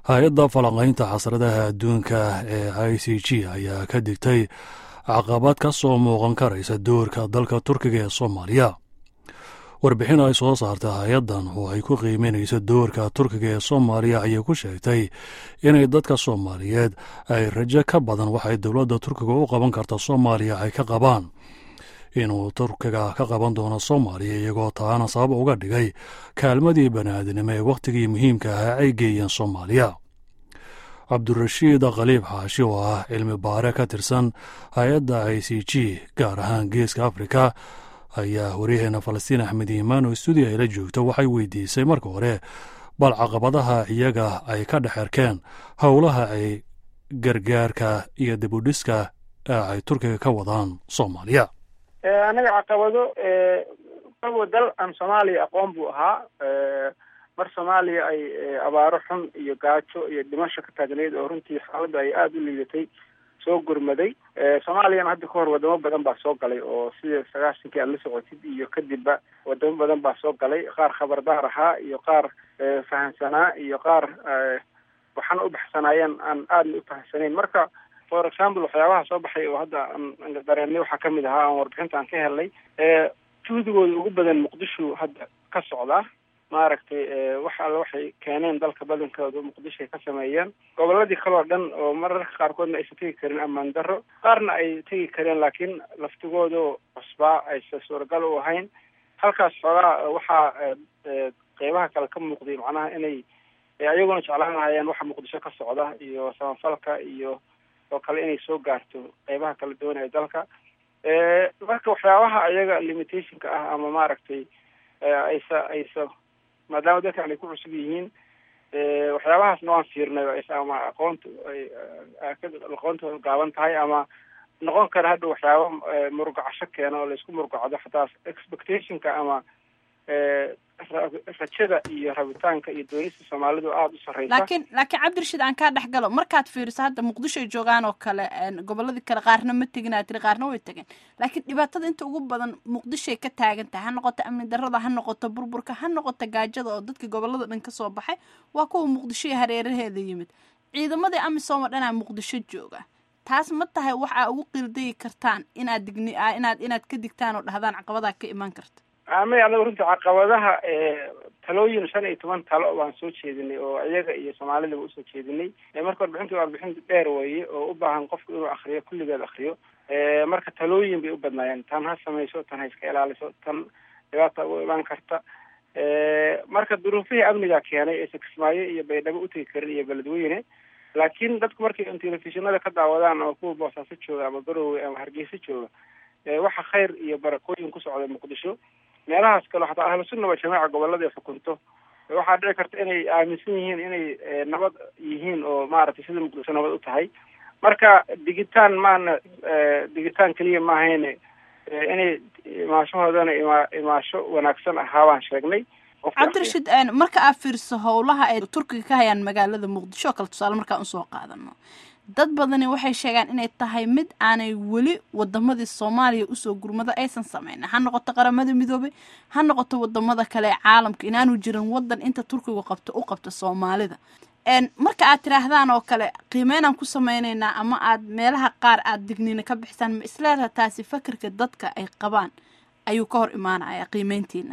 hay-adda falanqaynta xasradaha adduunka ee i c g ayaa ka digtay caqabad ka soo muuqan karaysa doorka dalka turkiga ee soomaaliya warbixin ay soo saarta hay-addan oo ay ku qiimeynayso doorka turkiga ee soomaaliya ayay ku sheegtay inay dadka soomaaliyeed ay rajo ka badan waxay dowladda turkiga u qaban karta soomaaliya ay ka qabaan inuu turkiga ka qaban doono soomaaliya iyagoo taana sabab uga dhigay kaalmadii baniaadinimo ee wakhtigii muhiimka ahaa ay geeyeen soomaaliya cabdirashiid khaliib xaashi oo ah cilmi baare ka tirsan hay-adda i c g gaar ahaan geeska afrika ayaa waryaheena falastiin axmed iimaan oo stuudiya ayla joogto waxay weydiisay marka hore bal caqabadaha iyaga ay ka dhex erkeen howlaha ay gargaarka iyo dibudhiska ee ay turkiga ka wadaan soomaaliya anaga caqabado qabo dal aan soomaaliya aqoon buu ahaa mar soomaaliya ay abaaro xun iyo gaajo iyo dhimasho ka taagneyd oo runtii xaaladda ay aada u liidatay soo gurmaday soomaaliyana hadda kahor wadamo badan baa soo galay oo sida sagaashankii aad la socotid iyo kadibba wadamo badan baa soo galay qaar khabardaar ahaa iyo qaar fahamsanaa iyo qaar waxaana u baxsanaayeen aan aadna u fahamsanayn marka for example waxyaabaha soo baxay oo hadda aan dareenay waxaa kamid ahaa aan warbixinta aan ka helnay juhdigooda ugu badan muqdisho hadda ka socdaa maaragtay wax alle waxay keeneen dalka badankooda muqdisho ay ka sameeyeen goboladii kaleo dhan oo mararka qaarkoodna aysan tegi karin ammaan darro qaarna ay tegi kareen laakiin laftigooda cusbaa aysan suuragal u ahayn halkaas xoogaa waxaa qeybaha kale ka muuqday macnaha inay ayaguna jeclaan lahayeen waxa muqdisho ka socda iyo samafalka iyo oo kale inay soo gaarto qeybaha kala doonaya dalka marka waxyaabaha ayaga limitationka ah ama maaragtay aysa aysa maadaama dadkan ay ku cusub yihiin waxyaabahaasna waan fiirnay o aysa ama aqoonta aqoontooda gaaban tahay ama noqon kara hadha waxyaaba murugacasho keena oo laisku murugacdo xataa expectationka ama rajada iyo rabitaanka iyo doonista soomaalidu aada u sarreysa laakiin laakiin cabdirashiid aan kaa dhex galo markaad fiiriso hadda muqdisho ay joogaan oo kale goboladii kale qaarna ma tegin aad tiri qaarna way tegeen laakiin dhibaatada inta ugu badan muqdishoay ka taagan tahay ha noqoto amni darrada ha noqoto burburka ha noqoto gaajada oo dadka gobolada dhan ka soo baxay waa kuwa muqdisho iyo hareeraheeda yimid ciidamadii amisom oo dhanaa muqdisho jooga taas ma tahay wax aa ugu qildayi kartaan inaad digni inaad inaad ka digtaan oo dhahdaan caqabadaa ka imaan karta amay anaga runtii caqabadaha talooyin shan iyo toban talo baan soo jeedinay oo iyaga iyo soomaalidaba usoo jeedinay marka warbixinta warbixin dheer weeye oo u baahan qofku inuu akriyo kulligeed akriyo marka talooyin bay u badnaayeen tan ha samayso tan ha iska ilaaliso tan dhibaata ugu imaan karta marka duruufihii amniga keenay ee sakismaayo iyo baydhabo utegi karin iyo beledweyne laakiin dadku markay telefishinada ka daawadaan ama kuwa boosaaso jooga ama garowe ama hargeysa jooga waxa khayr iyo barakooyin ku socda muqdisho meelahaas kale xataa ahlu sunna waa jamaaca gobolada ay xukunto waxaa dhici karta inay aaminsan yihiin inay nabad yihiin oo maaragtay sida muqdisho nabad u tahay marka digitaan maana digitaan keliya ma ahayne inay imaashahoodana ima imaasho wanaagsan ahaa baan sheegnay cabdirashiid marka aad fiiriso howlaha ay turkiga ka hayaan magaalada muqdisho oo kale tusaale markaan usoo qaadano dad badani waxay sheegaan inay tahay mid aanay weli wadamadii soomaaliya usoo gurmado aysan sameyn ha noqoto qaramada midoobay ha noqoto wadamada kale ee caalamka inaanu jirin wadan inta turkigu qabto u qabto soomaalida marka aad tidhaahdaan oo kale qiimeynaan ku sameyneynaa ama aad meelaha qaar aad digniina ka bixisaan ma isleedaha taasi fakerka dadka ay qabaan ayuu ka hor imaanaya qiimeyntiina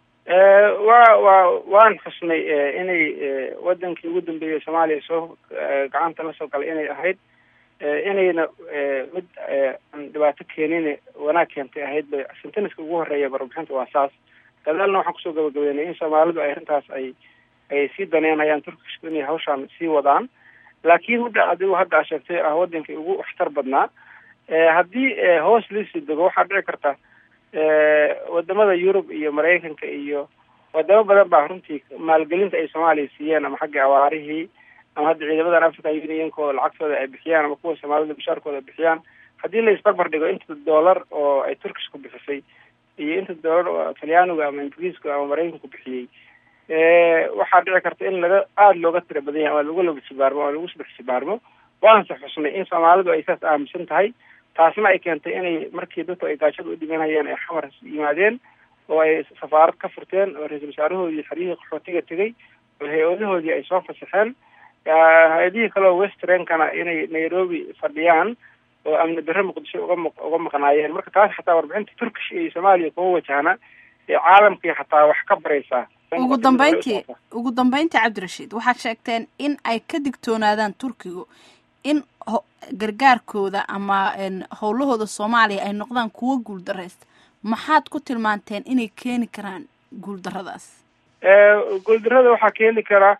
wa wa waan xusnay inay wadankii ugu dambeeyay soomaaliya soo gacanta la soo galay inay ahayd inayna mid aan dhibaato keenin wanaag keentay ahayd bay senteniska ugu horeeya warbixinta waa saas gadaalna waxaan kusoo gabagabeynay in soomaalidu ay arrintaas ay ay sii daneynayaan turkishku inay hawshaan sii wadaan laakiin midda adigu hadda a sheegtay ah wadankii ugu waxtar badnaa haddii hoos liisii dego waxaa dhici karta wadamada yurub iyo maraykanka iyo wadamo badan baa runtii maalgelinta ay soomaaliya siiyeen ama xagga awaarihii ama hadda ciidamadan african unionkooda lacagtooda ay bixiyaan ama kuwa soomaalida bashaarkooda bixiyaan haddii la isbarbar dhigo inta dollar oo ay turkishku bixisay iyo inta dollar oo talyaanigu ama ingiriisku ama maraykanku bixiyey waxaa dhici karta in laga aada looga tira badan yahay ama lagu laba sibaarmo ama lagu saddex sibaarmo waanse xusnay in soomaalidu ay saas aaminsan tahay taasna ay keentay inay markii dadku ay gaajada u dhimanayeen ay xamar yimaadeen oo ay safaarad ka furteen oo ra-iisul wasaarahoodii xeryihii qaxootiga tegey oo hay-adahoodii ay soo fasaxeen hay-adihii kale oo westrenkana inay nairobi fadhiyaan oo amni darre muqdisho uga maq uga maqnaayeen marka taas xataa warbixinta turkish iyo soomaaliya kuma wajahna ee caalamkii xataa wax ka baraysaa ugu dambeyntii ugu dambeyntii cabdirashiid waxaad sheegteen in ay ka digtoonaadaan turkigu in gargaarkooda ama howlahooda soomaaliya ay noqdaan kuwo guuldaraysta maxaad ku tilmaanteen inay keeni karaan guuldaradaas guuldarada waxaa keeni karaa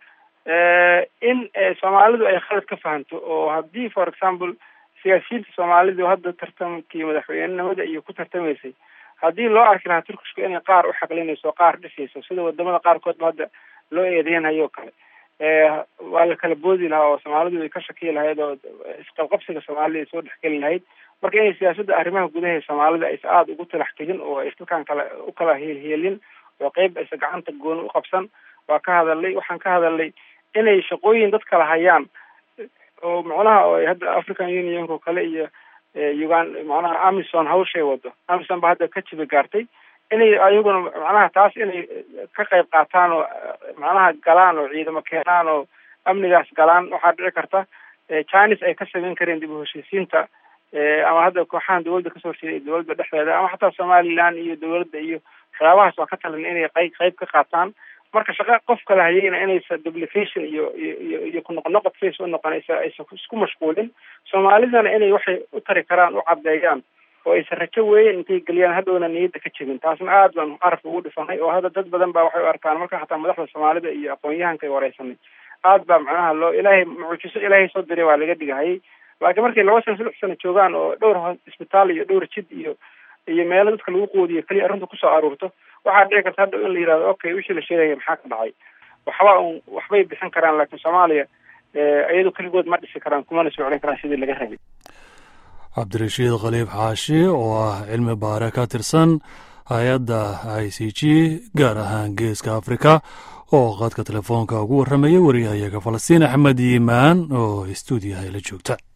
in soomaalidu ay khalad ka fahanto oo haddii for example siyaasiyiinta soomaalidu hadda tartamkii madaxweynenimada iyo ku tartamaysay haddii loo arki lahaa turkishku inay qaar u xaqlinayso qaar dhisayso sida wadamada qaarkoodba hadda loo eedeynhayo o kale waa la kala boodi lahaa oo soomaalidu ay ka shakiyi lahayd oo isqabqabsiga soomaalida ay soo dhexgeli lahayd marka inay siyaasadda arrimaha gudaha ee soomaalida aysa aada ugu talax tegin oo ay dalkan kale u kala heelheelin oo qeyb aysa gacanta gooni u qabsan waa ka hadalnay waxaan ka hadalnay inay shaqooyin dad kala hayaan oo macnaha oo hadda african unionka oo kale iyo ugan macnaha amison hawshay wado amison ba hadda ka jiba gaartay inay ayaguna macnaha taas inay ka qayb qaataan oo macnaha galaan oo ciidamo keenaan oo amnigaas galaan waxaa dhici karta chinis ay ka samayn kareen dib u heshiisiinta ama hadda kooxahan dawladda kasoo horjeeday dawladda dhexdeeda ama xataa somaliland iyo dawladda iyo waxyaabahaas waa ka talan inay qeyb qeyb ka qaataan marka shaqa qof kala hayeyna inaysa duplication iyo iyo iyo kunoqnoqod siaysa unoqonaysa aysan isku mashquulin soomaalidana inay waxay u tari karaan u caddeeyaan oo aysan rajo weeyen intay geliyaan hadhowna niyadda ka jebin taasna aad baan carabka ugu dhifanay oo hadda dad badan baa waxay u arkaan marka xataa madaxda soomaalida iyo aqoon-yahanka ay wareysanay aad baa macnaha loo ilaahay mucjiso ilaahay soo diray waa laga dhigahayay laakiin markay laba sano saddex sano joogaan oo dhowr isbitaal iyo dhowr jid iyo iyo meelo dadka lagu qoodiyo keliya arrinta kusoo aruurto waxaa dhici karta hadda in la yihahdo okay wixii la sheegaya maxaa ka dhacay waxba un waxbay bixin karaan laakiin soomaaliya iyado keligood ma dhisi karaan kumana soo celin karaan sidii laga rabay cabdirashiid khaliif xaashi oo ah cilmi baare ka tirsan hay-adda i c g gaar ahaan geeska afrika oo qadka telefoonka ugu warramaya wariyahayaga falastiin axmed yimaan oo stuudiyaha la joogta